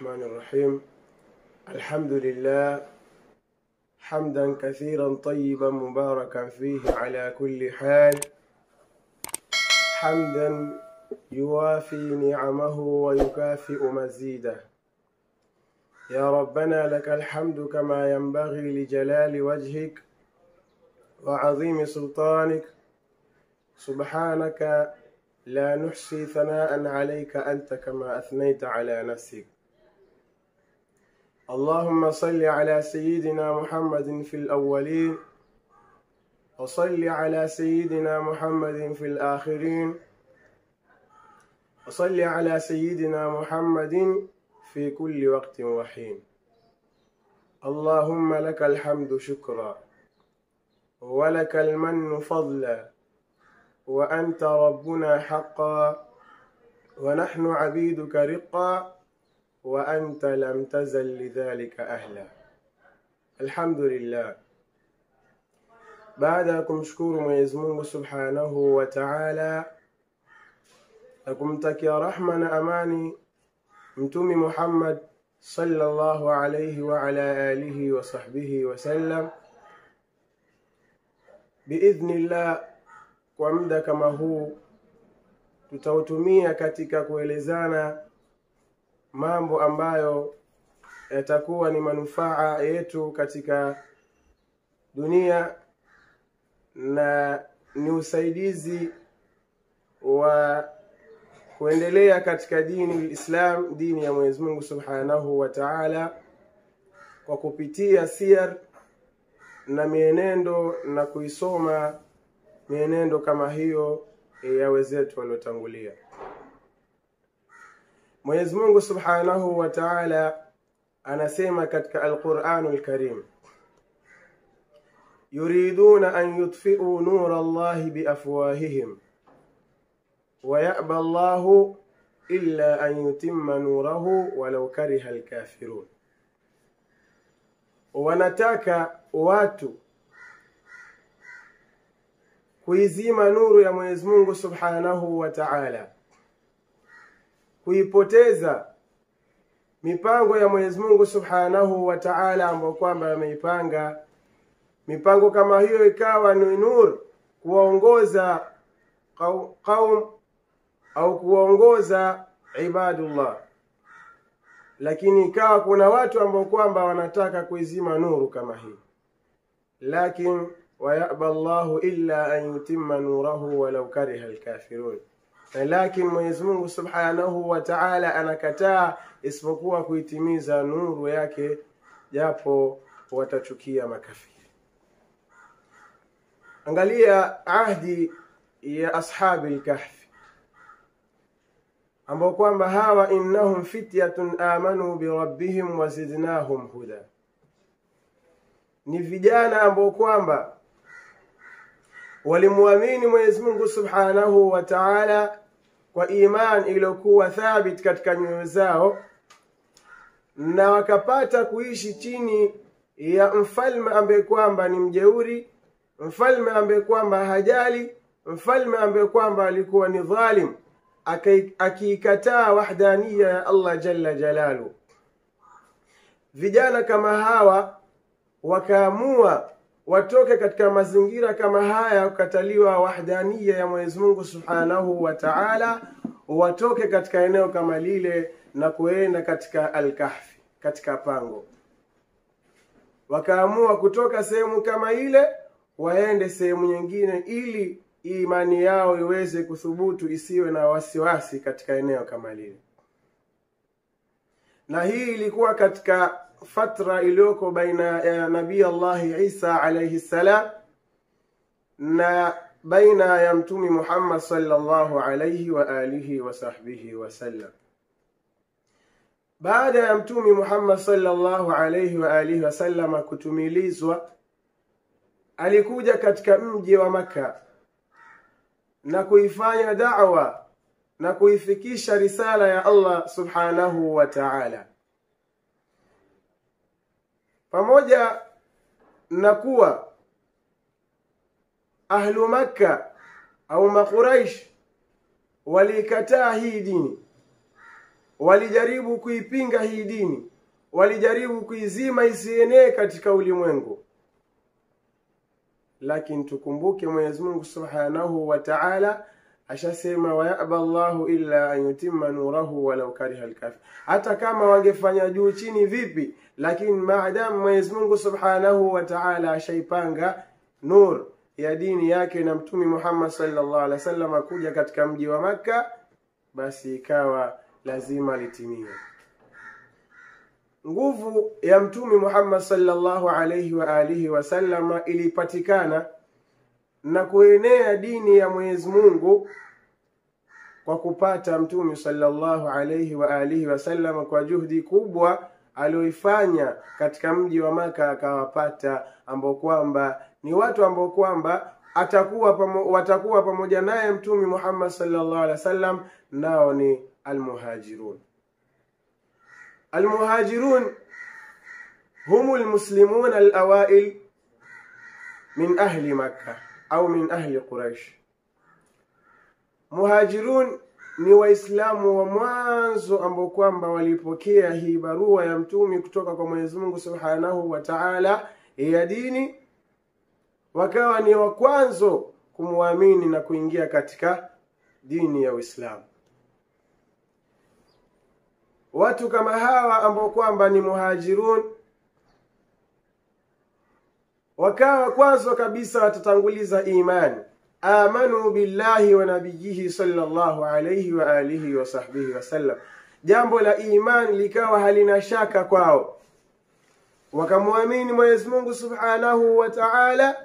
الرحمن الرحيم الحمد لله حمدا كثيرا طيبا مباركا فيه على كل حال حمدا يوافي نعمه ويكافئ مزيده يا ربنا لك الحمد كما ينبغي لجلال وجهك وعظيم سلطانك سبحانك لا نحصي ثناء عليك انت كما اثنيت على نفسك اللهم صل على سيدنا محمد في الاولين وصل على سيدنا محمد في الاخرين وصل على سيدنا محمد في كل وقت وحين اللهم لك الحمد شكرا ولك المن فضلا وانت ربنا حقا ونحن عبيدك رقا وانت لم تزل لذلك اهلا الحمد لله baada ya kumshukuru mwenyezi mungu subhanahu wa taala na kumtakia rahma na amani mtumi muhammad sallallahu alaihi wa ala alihi wa sahbihi wasallam biidhnillah kwa muda kama huu tutautumia katika kuelezana mambo ambayo yatakuwa ni manufaa yetu katika dunia na ni usaidizi wa kuendelea katika dini lislam dini ya mwenyezi mungu subhanahu wa taala kwa kupitia siyar na mienendo na kuisoma mienendo kama hiyo ya wenzetu waliotangulia mwenyezi mungu subhanahu wa taala anasema katika alquranu lkarim yuriduna an yutfiuu nura llahi biafwahihim ويأبى الله إلا أن يتم نوره ولو كره الكافرون wanataka watu kuizima nuru ya mwenyezi mungu subhanahu wa taala kuipoteza mipango ya mwenyezi mungu subhanahu wa taala ambayo kwamba ameipanga mipango kama hiyo ikawa ni nur kuwaongoza qaum au kuwaongoza ibadullah lakini ikawa kuna watu ambao kwamba wanataka kuizima nuru kama hii lakin wayaba llahu illa an yutimma nurahu walau kariha lkafirun lakin mwenyezi mungu subhanahu wa taala anakataa isipokuwa kuitimiza nuru yake japo watachukia makafiri angalia ahdi ya ashabi lkahfi ambao kwamba hawa innahum fityatun amanu birabbihim wazidnahum huda ni vijana ambao kwamba walimwamini mwenyezi mungu subhanahu wa taala kwa iman iliyokuwa thabit katika nyoyo zao na wakapata kuishi chini ya mfalme ambaye kwamba ni mjeuri mfalme ambaye kwamba hajali mfalme ambaye kwamba alikuwa ni dhalim akiikataa wahdaniya ya allah jalla jalalu vijana kama hawa wakaamua watoke katika mazingira kama haya kukataliwa wahdaniya ya mwenyezi mungu subhanahu wa taala watoke katika eneo kama lile na kuenda katika alkahfi katika pango wakaamua kutoka sehemu kama ile waende sehemu nyingine ili imani yao iweze kuthubutu isiwe na wasiwasi katika eneo kama lile na hii ilikuwa katika fatra iliyoko baina ya nabii allahi isa alaihi ssalam na baina ya mtumi muhammad salllahu alaihi wa alihi wasahbihi wasallam baada ya mtumi muhammad salllahu alaihi wa alihi wasallama kutumilizwa alikuja katika mji wa makka na kuifanya da'wa na kuifikisha risala ya Allah subhanahu wa ta'ala pamoja na kuwa ahlu makka au makuraish waliikataa hii dini walijaribu kuipinga hii dini walijaribu kuizima isienee katika ulimwengu lakini tukumbuke mwenyezi mungu subhanahu wa taala ashasema wayaba llahu illa an yutimma nurahu walau kariha lkafir hata kama wangefanya juu chini vipi lakini maadamu mwenyezi mungu subhanahu wa taala ashaipanga nur ya dini yake na mtumi muhammad sallallahu alaihi wasallam akuja katika mji wa makka basi ikawa lazima litimie nguvu ya mtumi muhammad sallallahu alaihi wa alihi wasallama ilipatikana na kuenea dini ya mwenyezi mungu kwa kupata mtume sallallahu alaihi wa alihi wasallam kwa juhudi kubwa alioifanya katika mji wa maka akawapata ambao kwamba ni watu ambao kwamba atakuwa pamo, watakuwa pamoja naye mtume muhammad sallallahu alaihi wasallam nao ni almuhajirun almuhajirun هم المسلمون الأوائل من أهل مكة au min ahli Quraish. Muhajirun ni Waislamu wa mwanzo ambao kwamba walipokea hii barua ya mtumi kutoka kwa Mwenyezi Mungu Subhanahu wa Ta'ala ya dini, wakawa ni wa kwanzo kumwamini na kuingia katika dini ya Uislamu. Watu kama hawa ambao kwamba ni muhajirun wakawa kwanza kabisa watatanguliza imani amanu billahi wa nabiyihi sallallahu alayhi wa alihi wa sahbihi wasallam jambo la imani likawa halina shaka kwao wakamwamini mwenyezi mungu subhanahu wa taala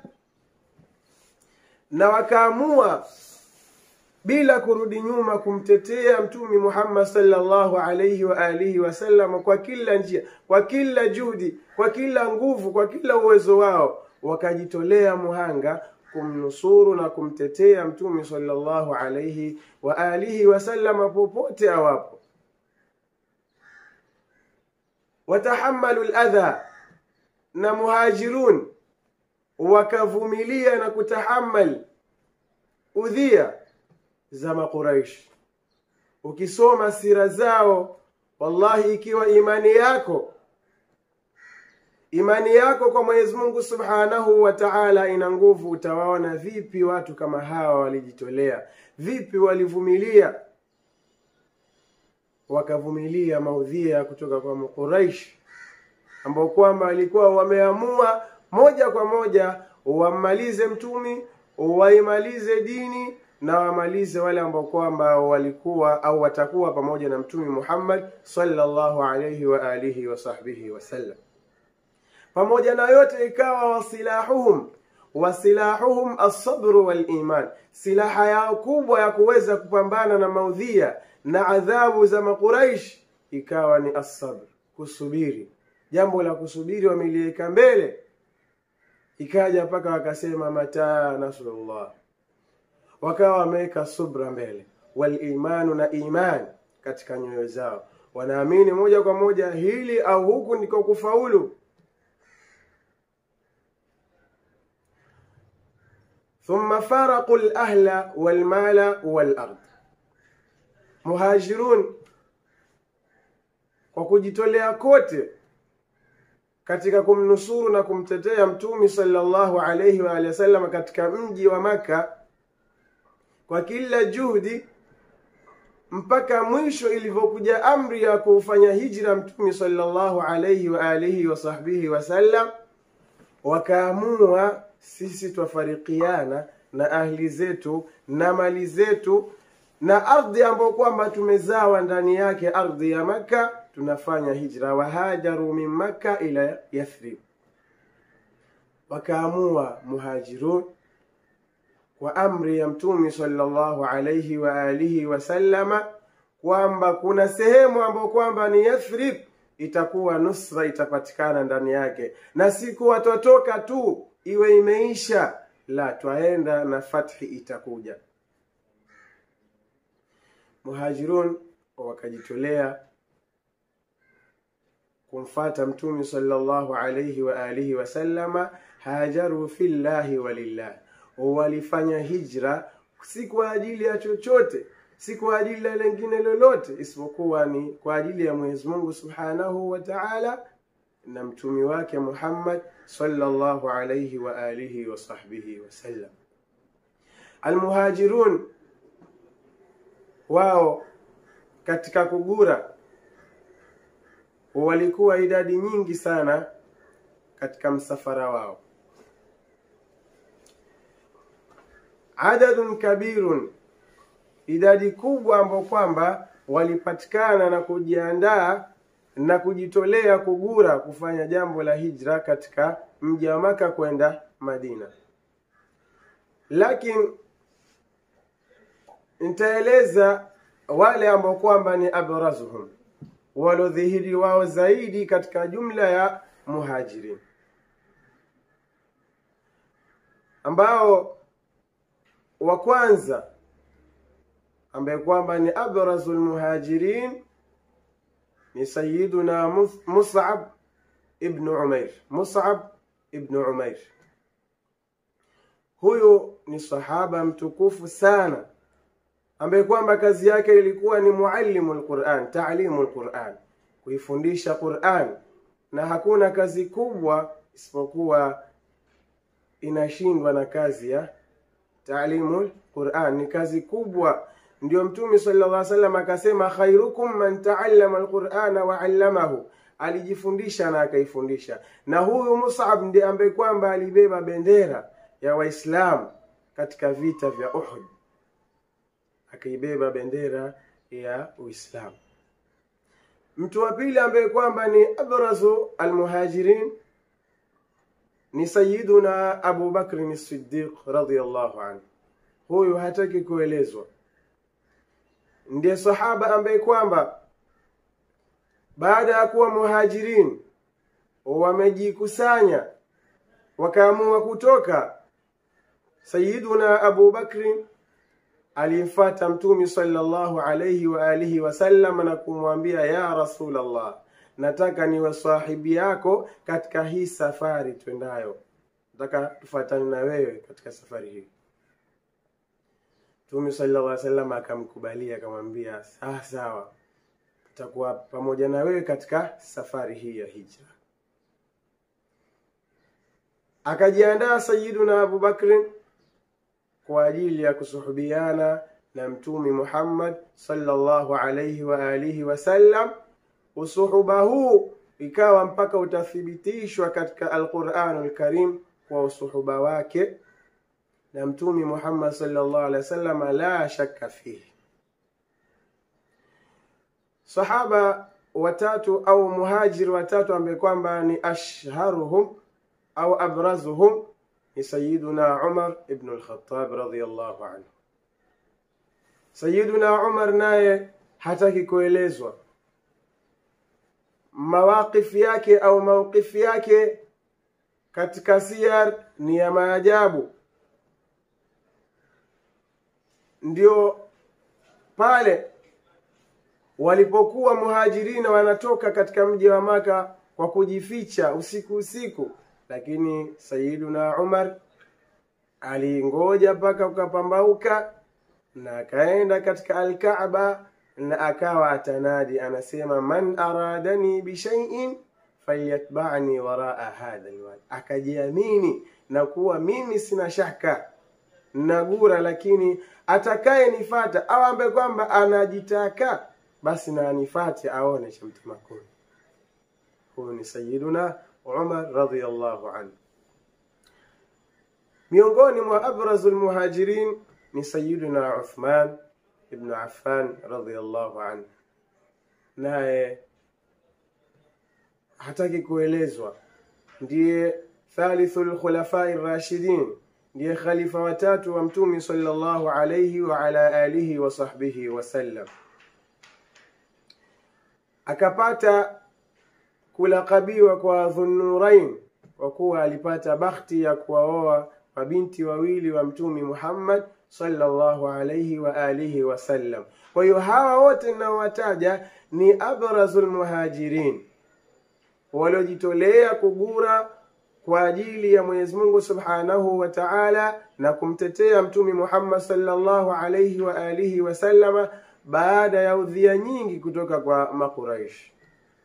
na wakaamua bila kurudi nyuma kumtetea mtumi muhammad sallallahu alaihi wa alihi wasallam kwa kila njia kwa kila juhudi kwa kila nguvu kwa kila uwezo wao wakajitolea muhanga kumnusuru na kumtetea mtume sallallahu alaihi wa alihi wasallama popote awapo watahamalu ladha na muhajirun wakavumilia na kutahamal udhia za maquraish ukisoma sira zao wallahi ikiwa imani yako imani yako kwa mwenyezi mungu subhanahu wa taala ina nguvu utawaona vipi watu kama hawa walijitolea vipi walivumilia wakavumilia maudhia kutoka kwa mquraish ambao kwamba walikuwa wameamua moja kwa moja wammalize mtumi waimalize dini na wamalize wale ambao kwamba walikuwa au watakuwa pamoja na mtume Muhammad sallallahu alayhi wa alihi wa sahbihi wasallam. Pamoja na yote ikawa wasilahuhum wasilahuhum alsabru waliman, silaha yao kubwa ya kuweza kupambana na maudhia na adhabu za Makuraish ikawa ni asabr, kusubiri. Jambo la kusubiri wameliweka mbele, ikaja mpaka wakasema mataa nasrullah wakawa wameweka subra mbele walimanu na imani katika nyoyo zao wanaamini moja kwa moja hili au huku ndiko kufaulu thumma faraqu lahla walmala walard muhajirun kwa kujitolea kote katika kumnusuru na kumtetea mtumi sallallahu alaihi wa alihi wasallam katika mji wa maka kwa kila juhudi mpaka mwisho ilivyokuja amri ya kufanya hijra mtume sallallahu alaihi wa alihi wa sahbihi wasallam wakaamua sisi twafarikiana na ahli zetu na mali zetu na ardhi ambayo kwamba tumezawa ndani yake ardhi ya makka tunafanya hijra wahajaru min makka ila yathrib wakaamua muhajirun kwa amri ya mtume sallallahu alayhi wa alihi wasallama kwamba kuna sehemu ambayo kwamba ni Yathrib itakuwa nusra itapatikana ndani yake, na siku watotoka tu iwe imeisha, la twaenda na fathi itakuja. Muhajirun wakajitolea kumfata mtume sallallahu alayhi wa alihi wasallama, hajaru fillahi walillah walifanya hijra si kwa ajili ya chochote si kwa ajili ya lengine lolote isipokuwa ni kwa ajili ya Mwenyezi Mungu Subhanahu wa Ta'ala na mtumi wake Muhammad sallallahu alayhi wa alihi wa sahbihi wasallam. Almuhajirun wao katika kugura walikuwa idadi nyingi sana katika msafara wao, adadun kabirun, idadi kubwa ambao kwamba walipatikana na kujiandaa na kujitolea kugura kufanya jambo la hijra katika mji wa Maka kwenda Madina. Lakini nitaeleza wale ambao kwamba ni abrazuhum, walodhihiri wao zaidi katika jumla ya muhajirin, ambao wa kwanza ambaye kwamba ni abrazul muhajirin ni Sayyiduna Mus'ab ibn Umair. Mus'ab ibn Umair, huyu ni sahaba mtukufu sana, ambaye kwamba kazi yake ilikuwa ni muallimu lquran, taalimu lquran, kuifundisha Quran, na hakuna kazi kubwa isipokuwa inashindwa na kazi ya taalimu lquran. Ni kazi kubwa ndio Mtume sallallahu alaihi wasallam akasema, khairukum man taallama alqur'ana wa allamahu, alijifundisha na akaifundisha. Na huyu Mus'ab ndiye ambaye kwamba alibeba bendera ya Waislamu katika vita vya Uhud, akaibeba bendera ya Uislamu. Mtu wa pili ambaye kwamba ni abrazu almuhajirin ni Sayyiduna Abu Bakr as-Siddiq radhiyallahu anhu. Huyu hataki kuelezwa ndiye sahaba ambaye kwamba baada ya kuwa muhajirin wamejikusanya wakaamua kutoka, Sayyiduna Abu Bakri alimfata Mtume sallallahu alayhi wa alihi wasallam na kumwambia, ya Rasulullah, nataka niwe sahibi yako katika hii safari twendayo, nataka tufuatane na wewe katika safari hii. Mtume sallallahu alaihi wasallam akamkubalia, akamwambia sawa sawa, tutakuwa pamoja na wewe katika safari hii ya hijra. Akajiandaa Sayyiduna Abu Bakr kwa ajili ya kusuhubiana na Mtume Muhammad sallallahu alaihi wa alihi wasallam. Usuhuba huu ikawa mpaka utathibitishwa katika Alquranul Karim kwa usuhuba wake na Mtume Muhammad sallallahu alaihi wasallam, la shakka fihi. Sahaba watatu au muhajiri watatu ambaye kwamba ni ashharuhum au abrazuhum ni Sayyiduna Umar ibn al-Khattab radhiyallahu anhu. Sayyiduna Umar naye hataki kuelezwa mawaqifi yake au mawqifi yake katika siyar ni ya maajabu. Ndio pale walipokuwa muhajirina wanatoka katika mji wa Maka kwa kujificha usiku usiku, lakini Sayyiduna Umar alingoja mpaka ukapambauka na akaenda katika Alkaaba na akawa atanadi, anasema man aradani bishaiin falyatba'ni waraa hadha alwadi, akajiamini na kuwa mimi sina shaka nagura, lakini atakaye nifata au ambaye kwamba anajitaka basi na anifate aone cha mtema kuni. Huyu ni Sayyiduna Umar radhiyallahu anhu. Miongoni mwa abrazul muhajirin ni Sayyiduna Uthman ibn Affan radhiyallahu anhu, naye hataki kuelezwa, ndiye thalithul khulafai rashidin, ndiye khalifa watatu wa Mtume sallallahu alayhi wa ala alihi wa sahbihi wasallam. Akapata kulakabiwa kwa Dhunnurain kwa kuwa alipata bakhti ya kuwaoa mabinti wawili wa Mtume Muhammad sallallahu alayhi wa alihi wasallam. Kwa hiyo hawa wote ninaowataja ni abrazul muhajirin waliojitolea kugura kwa ajili ya Mwenyezi Mungu Subhanahu wa Ta'ala na kumtetea Mtume Muhammad sallallahu alayhi wa alihi wasallama baada ya udhia nyingi kutoka kwa Makuraish.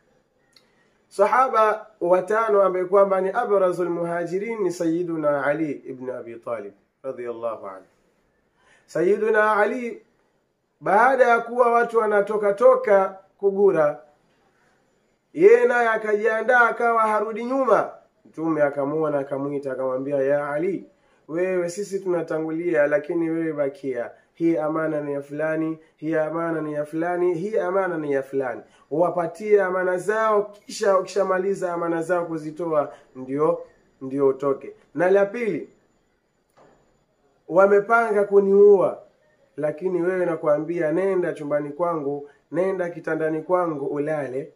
Sahaba watano ambaye kwamba ni abrazul muhajirin ni Sayyiduna Ali ibn Abi Talib radhiyallahu anhu. Sayyiduna Ali baada ya kuwa watu wanatoka toka kugura, yeye naye akajiandaa akawa harudi nyuma. Mtume akamuona akamwita akamwambia, ya Ali, wewe sisi tunatangulia, lakini wewe bakia hii amana ni ya fulani, hii amana ni ya fulani, hii amana ni ya fulani. Wapatie amana zao, kisha ukishamaliza amana zao kuzitoa, ndio ndio utoke. Na la pili, wamepanga kuniua, lakini wewe nakwambia, nenda chumbani kwangu, nenda kitandani kwangu, ulale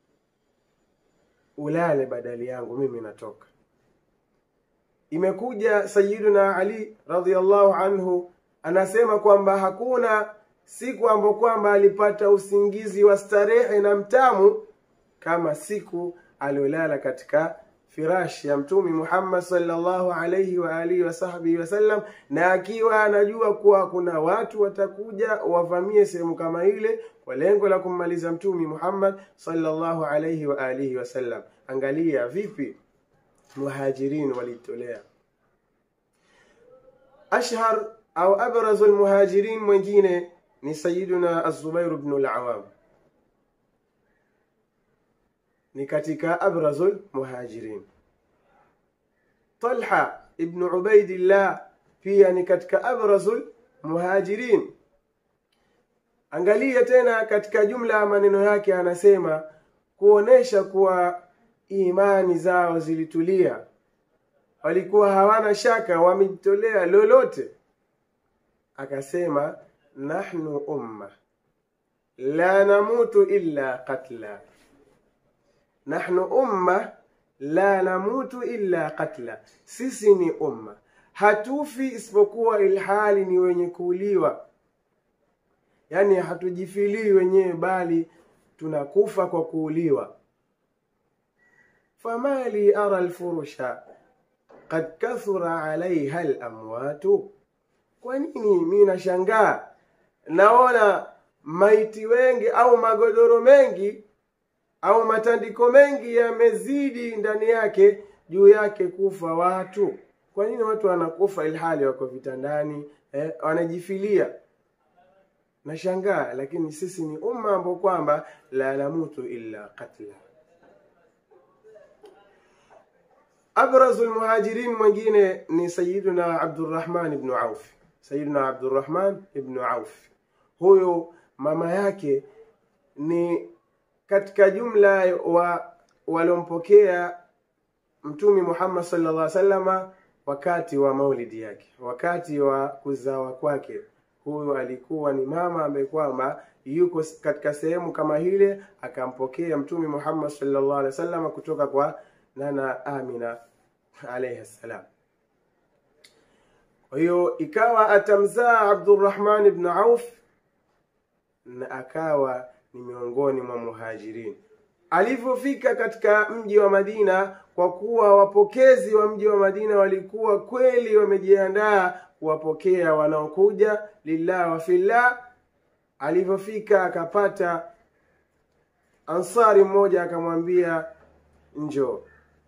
ulale badali yangu, mimi natoka. Imekuja Sayyiduna Ali radhiallahu anhu anasema kwamba hakuna siku ambayo kwamba alipata usingizi wa starehe na mtamu kama siku aliolala katika firashi ya Mtume Muhammad sallallahu alayhi wa alihi wa sahbihi wasallam, na akiwa anajua kuwa kuna watu watakuja wavamie sehemu kama ile kwa lengo la kummaliza Mtume Muhammad sallallahu alayhi wa alihi wasallam. Angalia vipi muhajirin walitolea. Ashhar au abrazu almuhajirin mwingine ni Sayyiduna Az-Zubair ibn al-Awam, ni katika abrazul muhajirin. Talha ibn Ubaidillah pia ni katika abrazul muhajirin. Angalia tena katika jumla ya maneno yake, anasema kuonesha kuwa imani zao zilitulia, walikuwa hawana shaka, wamejitolea lolote. Akasema, nahnu umma la namutu illa qatla, nahnu umma la namutu illa qatla, sisi ni umma hatufi isipokuwa ilhali ni wenye kuuliwa. Yani hatujifilii wenyewe, bali tunakufa kwa kuuliwa. fama li ara alfurusha qad kathura alaiha alamwatu, kwa nini mi nashangaa naona maiti wengi au magodoro mengi au matandiko mengi yamezidi ndani yake juu yake kufa watu. Kwa nini watu wanakufa ilhali wako vitandani eh, wanajifilia? Nashangaa, lakini sisi ni umma ambao kwamba la namutu illa qatla. Abrazu lmuhajirin mwingine ni Sayiduna Abdurrahman ibnu Auf. Sayiduna Abdurrahman ibnu Auf, huyu mama yake ni katika jumla wa waliompokea Mtume Muhammad sallallahu alaihi wasallama wakati wa maulidi yake, wakati wa kuzawa kwake. Huyu alikuwa ni mama ambaye kwamba yuko katika sehemu kama hile, akampokea Mtume Muhammad sallallahu alaihi wasallam kutoka kwa nana Amina alayhi salam. Kwa hiyo ikawa atamzaa Abdurrahman ibn Auf na akawa ni miongoni mwa muhajirin. Alivyofika katika mji wa Madina, kwa kuwa wapokezi wa mji wa Madina walikuwa kweli wamejiandaa kuwapokea wanaokuja lillah wa fillah. Alivyofika akapata ansari mmoja akamwambia, njoo,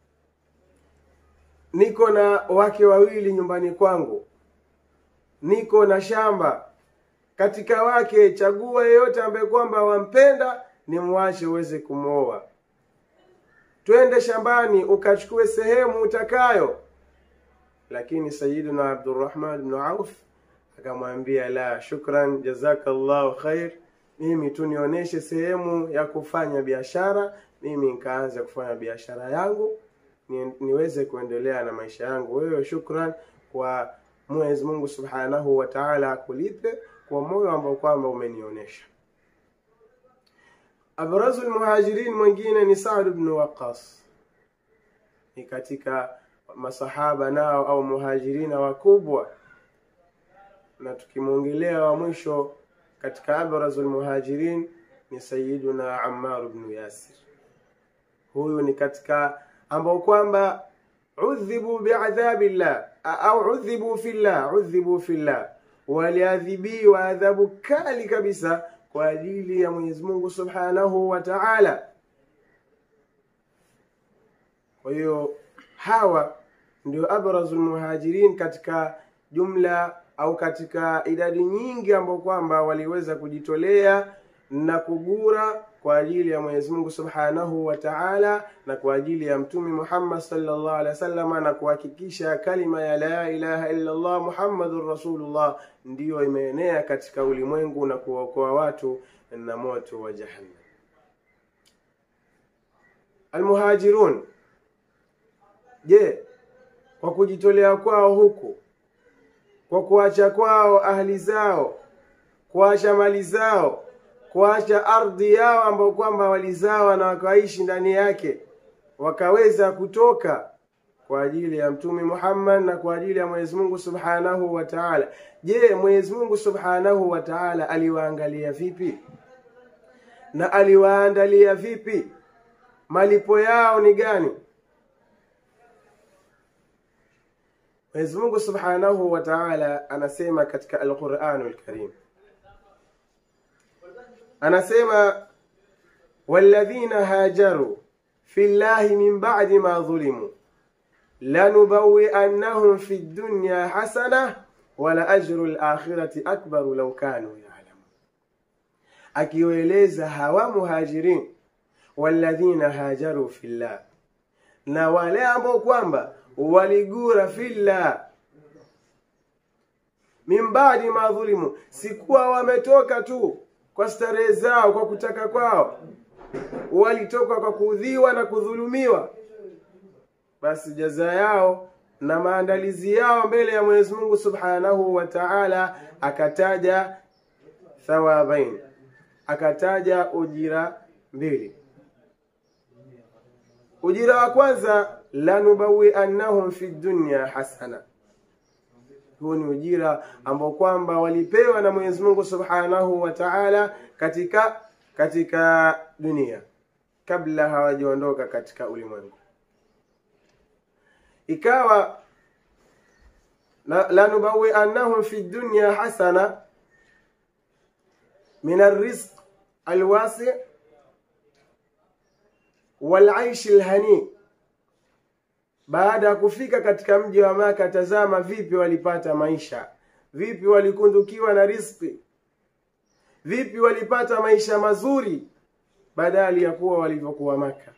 niko na wake wawili nyumbani kwangu, niko na shamba katika wake, chagua yeyote ambaye kwamba wampenda ni mwache uweze kumwoa, twende shambani ukachukue sehemu utakayo. Lakini Sayyiduna Abdurrahman ibn Auf akamwambia, la shukran, jazakallahu khair, mimi tu nionyeshe sehemu ya kufanya biashara, mimi nikaanza kufanya biashara yangu ni, niweze kuendelea na maisha yangu. Wewe shukran kwa Mwenyezi Mungu Subhanahu wa Ta'ala akulipe kwa moyo ambao kwamba umenionyesha. Abrazu lmuhajirin mwingine ni Saad ibn Waqas, ni katika masahaba nao au muhajirina wakubwa, na tukimwongelea wa mwisho katika abrazu lmuhajirin ni Sayyiduna Ammar ibn Yasir. Huyu ni katika ambao kwamba udhibu biadhabi llah au udhibu fillah udhibu fillah waliadhibiwa adhabu kali kabisa kwa ajili ya Mwenyezi Mungu Subhanahu wa Ta'ala. Kwa hiyo hawa ndio abrazul muhajirin katika jumla au katika idadi nyingi ambao kwamba waliweza kujitolea na kugura kwa ajili ya Mwenyezi Mungu Subhanahu wa Ta'ala na kwa ajili ya Mtume Muhammad sallallahu alaihi wasallam na kuhakikisha kalima ya la ilaha illa Allah Muhammadur Rasulullah ndiyo imeenea katika ulimwengu na kuwaokoa watu na moto wa Jahannam. Almuhajirun, je, kwa kujitolea kwao huku, kwa kuacha kwao ahli zao, kuacha mali zao kuacha ardhi yao ambao kwamba walizawa na wakaishi ndani yake, wakaweza kutoka kwa ajili ya Mtume Muhammad na kwa ajili ya Mwenyezi Mungu Subhanahu wa Ta'ala. Je, Mwenyezi Mungu Subhanahu wa Ta'ala aliwaangalia vipi na aliwaandalia vipi? Malipo yao ni gani? Mwenyezi Mungu Subhanahu wa Ta'ala anasema katika Al-Qur'anul Karim anasema walladhina hajaru fi llahi min ba'di ma dhulimu lanubawi'annahum fi dunya hasana wala ajru al-akhirati akbaru law kanu ya'lamun, akiwaeleza hawa muhajirin walladhina hajaru fi llah, na wale ambao kwamba waligura fillah min ba'di ma dhulimu, sikuwa wametoka tu kwa starehe zao, kwa kutaka kwao, walitoka kwa kuudhiwa na kudhulumiwa, basi jaza yao na maandalizi yao mbele ya Mwenyezi Mungu Subhanahu wa Ta'ala, akataja thawabain, akataja ujira mbili. Ujira wa kwanza, lanubawi annahum fi dunya hasana huu ni ujira ambao kwamba walipewa na Mwenyezi Mungu Subhanahu wa Ta'ala katika katika dunia kabla hawajaondoka katika ulimwengu. Ikawa la nubawi annahum fi dunya hasana min arrizq alwasi walaish alhani baada ya kufika katika mji wa Maka, tazama vipi walipata maisha, vipi walikundukiwa na riziki, vipi walipata maisha mazuri badali ya kuwa walivyokuwa Maka,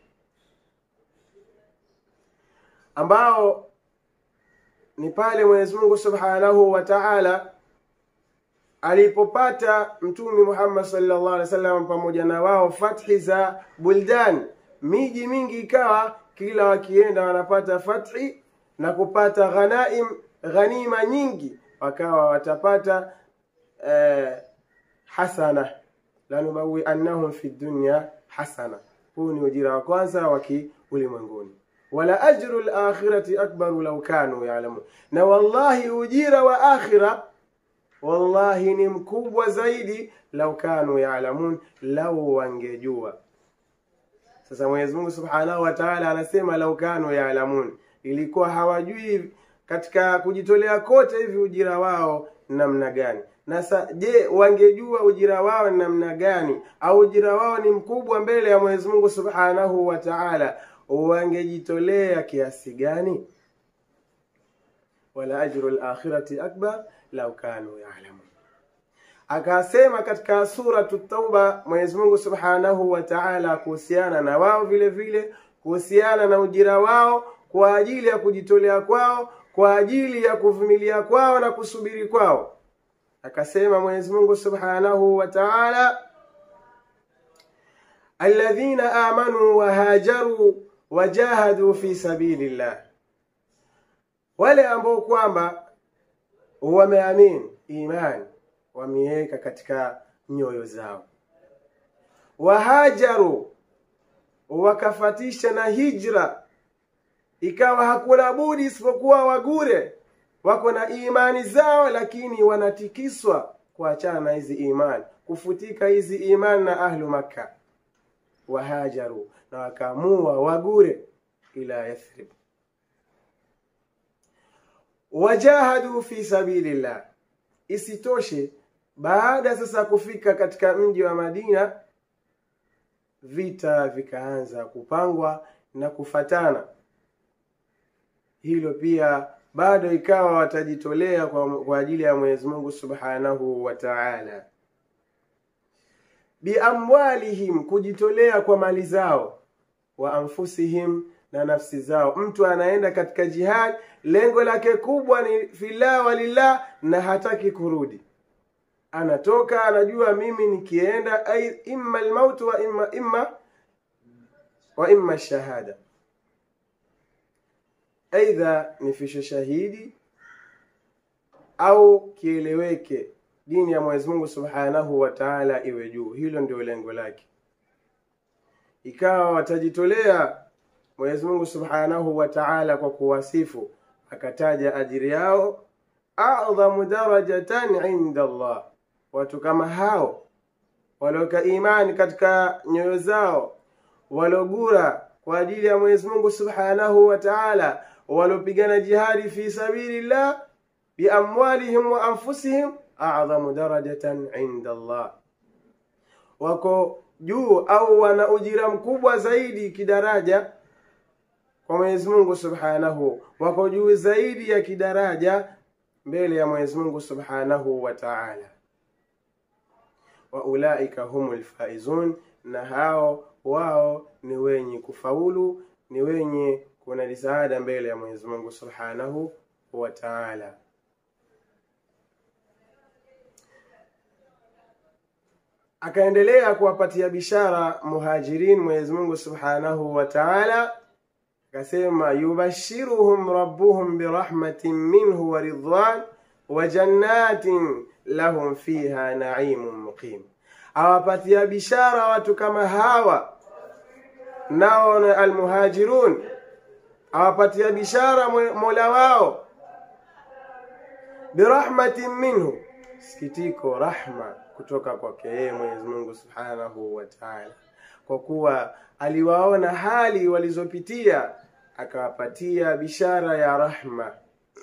ambao ni pale Mwenyezi Mungu Subhanahu wa Ta'ala alipopata Mtume Muhammad sallallahu alaihi wasallam pamoja na wao fathi za buldan, miji mingi ikawa kila wakienda wanapata fathi na kupata ghanaim ghanima nyingi, wakawa watapata eh, hasana lanubawi annahum fi dunya hasana. Huu ni ujira wa kwanza wa kiulimwenguni. Wala ajru lakhirati akbaru law kanu ya'lamun, na wallahi ujira wa akhira wallahi ni mkubwa zaidi, lau kanu ya'lamun, lau wangejua sasa Mwenyezi Mungu Subhanahu wa Ta'ala anasema lau kanu yaalamun, ilikuwa hawajui katika kujitolea kote hivi ujira wao namna gani. Na sa, je, wangejua ujira wao ni namna gani au ujira wao ni mkubwa mbele ya Mwenyezi Mungu Subhanahu wa Ta'ala, wangejitolea kiasi gani? Wala ajru al-akhirati akbar lau kanu yaalamun. Akasema katika suratu Tauba Mwenyezi Mungu Subhanahu wa Ta'ala kuhusiana na wao vile vile, kuhusiana na ujira wao kwa ajili ya kujitolea kwao, kwa ajili ya kuvumilia kwao na kusubiri kwao. Akasema Mwenyezi Mungu Subhanahu wa Ta'ala, alladhina amanu wa hajaru wajahadu fi sabilillah, wale ambao kwamba wameamini imani wameweka katika nyoyo zao, wahajaru wakafatisha na hijra, ikawa hakuna budi isipokuwa wagure, wako na imani zao, lakini wanatikiswa kuachana na hizi imani, kufutika hizi imani na ahlu Makka. Wahajaru, na wakaamua wagure ila Yathrib, wajahadu fi sabilillah. Isitoshe, baada sasa kufika katika mji wa Madina, vita vikaanza kupangwa na kufatana. Hilo pia bado ikawa watajitolea kwa, kwa ajili ya Mwenyezi Mungu Subhanahu wa Ta'ala, biamwalihim, kujitolea kwa mali zao, wa anfusihim, na nafsi zao. Mtu anaenda katika jihad, lengo lake kubwa ni fillah walillah, na hataki kurudi. Anatoka anajua, mimi nikienda ay imma almaut wa imma imma wa imma shahada aidha nifishe shahidi au kieleweke, dini ya Mwenyezi Mungu Subhanahu wa Ta'ala iwe juu. Hilo ndio lengo lake. Ikawa watajitolea Mwenyezi Mungu Subhanahu wa Ta'ala kwa kuwasifu, akataja ajiri yao, a'dhamu darajatan inda Allah. Watu kama hao walioweka imani katika nyoyo zao, walogura kwa ajili ya Mwenyezi Mungu Subhanahu wa Ta'ala walopigana jihadi fi sabilillah biamwalihim wa anfusihim a'dhamu darajatan inda Allah, wako juu au wana ujira mkubwa zaidi kidaraja kwa Mwenyezi Mungu Subhanahu, wako juu zaidi ya kidaraja mbele ya Mwenyezi Mungu Subhanahu wa Ta'ala. Wa ulaika humul faizun, na hao wao ni wenye kufaulu, ni wenye kuna risaada mbele ya Mwenyezi Mungu Subhanahu wa Ta'ala. Akaendelea kuwapatia bishara muhajirin Mwenyezi Mungu Subhanahu wa Ta'ala, akasema yubashiruhum rabbuhum birahmatin minhu wa ridwan wa jannatin lahum fiha naimun muqim, awapatia bishara watu kama hawa nao na almuhajirun awapatia bishara mola wao birahmatin minhu, sikitiko rahma kutoka kwake yeye Mwenyezi Mungu Subhanahu wa Ta'ala, kwa kuwa aliwaona hali walizopitia akawapatia bishara ya rahma.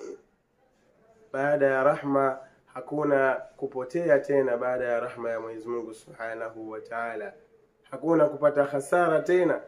Baada ya rahma hakuna kupotea tena, baada ya rahma ya Mwenyezi Mungu Subhanahu wa Ta'ala hakuna kupata hasara tena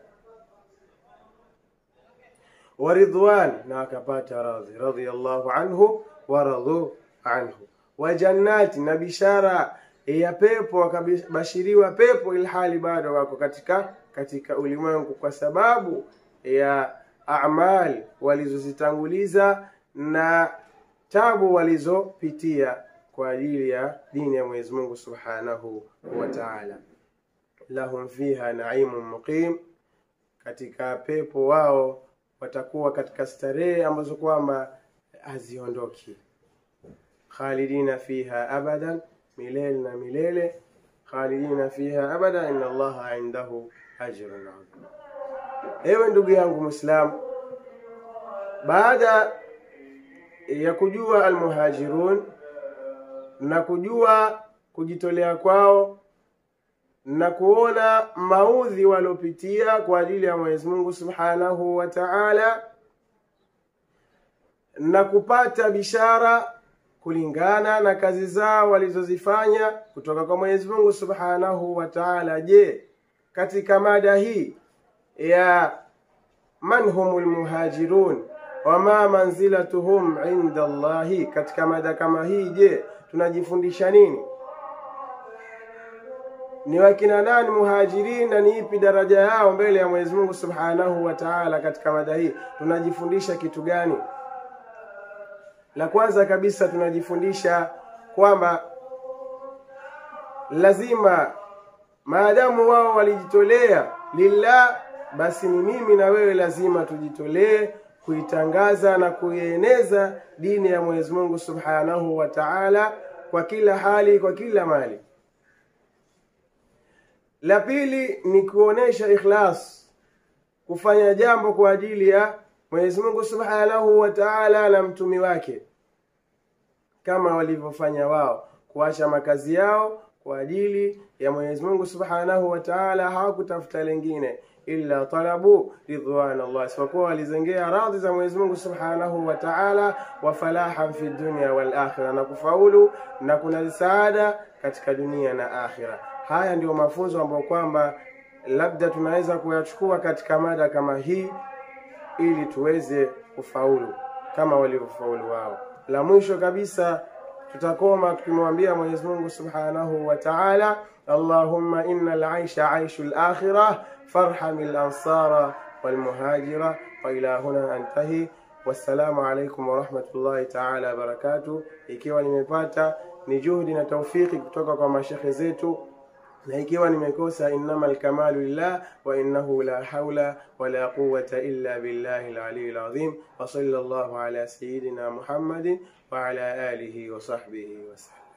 wa ridwan, na akapata radhi radhiyallahu anhu wa radhu anhu, wa jannati, na bishara ya pepo, wakabashiriwa pepo ilhali bado wako katika katika ulimwengu, kwa sababu ya amali walizozitanguliza na tabu walizopitia kwa ajili ya dini ya Mwenyezi Mungu Subhanahu wa Ta'ala. Lahum fiha naimun muqim, katika pepo wao watakuwa katika starehe ambazo kwamba haziondoki. Khalidina fiha abadan, milele na milele. Khalidina fiha abada, inna Allaha indahu ajrun adhim. Ewe ndugu yangu Muislam, baada ya kujua almuhajirun na kujua kujitolea kwao na kuona maudhi waliopitia kwa ajili ya Mwenyezi Mungu Subhanahu wa Ta'ala, na kupata bishara kulingana na kazi zao walizozifanya kutoka kwa Mwenyezi Mungu Subhanahu wa Ta'ala. Je, katika mada hii ya man humul muhajirun wama manzilatuhum inda Allahi, katika mada kama hii, je, tunajifundisha nini? Ni wakina nani muhajirin na ni ipi daraja yao mbele ya Mwenyezi Mungu Subhanahu wa Ta'ala? Katika mada hii tunajifundisha kitu gani? La kwanza kabisa tunajifundisha kwamba lazima maadamu wao walijitolea lillah, basi ni mimi na wewe lazima tujitolee kuitangaza na kuieneza dini ya Mwenyezi Mungu Subhanahu wa Ta'ala kwa kila hali, kwa kila mali. La pili ni kuonesha ikhlas, kufanya jambo kwa ajili ya Mwenyezi Mungu Subhanahu wa Ta'ala na mtumi wake, kama walivyofanya wao, kuacha makazi yao kwa ajili ya Mwenyezi Mungu Subhanahu wa Ta'ala, hawakutafuta lengine illa talabu ridwan Allah, isipokuwa walizengea radhi za Mwenyezi Mungu Subhanahu wa Ta'ala, wa falahan fi dunya wal akhirah, na kufaulu na kuna saada katika dunia na akhira. Haya ndio mafunzo ambayo kwamba labda tunaweza kuyachukua katika mada kama hii ili tuweze kufaulu kama walivyofaulu wao. La mwisho kabisa tutakoma tukimwambia Mwenyezi Mungu Subhanahu wa Ta'ala, Allahumma inna al-aisha aishu al-akhirah farham al-ansara wal-muhajira wa ila huna antahi. Wassalamu alaikum wa rahmatullahi ta'ala wa barakatuh. Ikiwa nimepata ni juhudi na taufiki kutoka kwa mashekhe zetu na ikiwa nimekosa, innama alkamalu lillah wa innahu la haula wala quwwata illa billahi aliyil azim wa sallallahu ala sayyidina Muhammadin wa ala alihi wa sahbihi wa sallam.